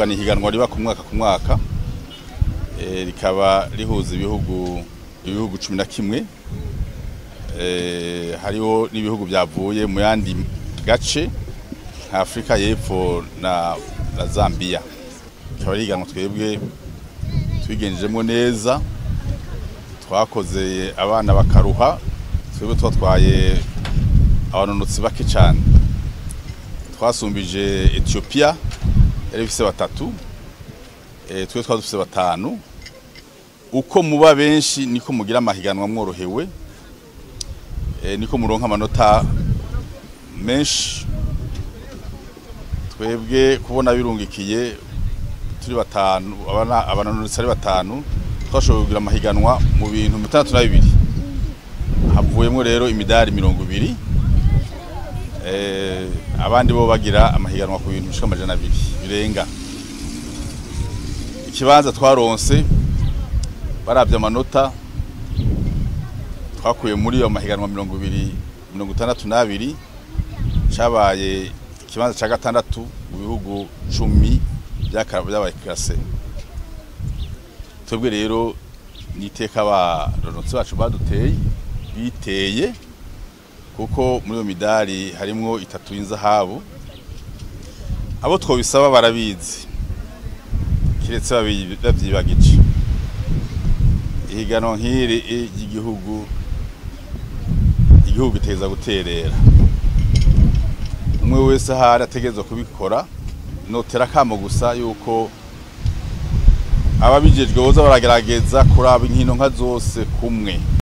ni ihiganwa riba ku mwaka ku mwaka eh, rikaba rihuza ibihugu ibihugu cumi na kimwe eh, hariho n'ibihugu byavuye mu yandi gace nka Afurika y'Epfo na, na Zambia rikaba ari ihiganwa twebwe twigenjemo neza twakoze abana bakaruha twebwe twatwaye abanonotsi bake cyane twasumbije Ethiopia yari ifise batatu eh, twe twari dufise batanu uko muba benshi niko mugira amahiganwa mworohewe eh, niko muronka amanota menshi twebwe kubona birungikiye turi batanu abana abanonotsi ari batanu twashoboye kugira amahiganwa mu bintu bitandatu na bibiri havuyemo rero imidari mirongo ibiri eh, abandi bo bagira amahiganwa ku bintu bishika amajana abiri birenga ikibanza twaronse baravye amanota twakuye muri iyo mahiganwa mirongo ibiri mirongo itandatu n'abiri cabaye ikibanza ca gatandatu mu bihugu cumi vyaka- vyabaye kirase twebwe rero niteka abaronotsi bacu baduteye biteye kuko muri iyo midari harimwo itatu y'inzahabu abo twobisaba barabizi kiretse babi- bavyibagije ihiganwa nk'iri ry'igihugu igihugu giteza guterera umwe wese ahari ategerezwa kubikora notera akamo gusa yuko ababijejwe boza baragerageza kuraba inkino nka zose kumwe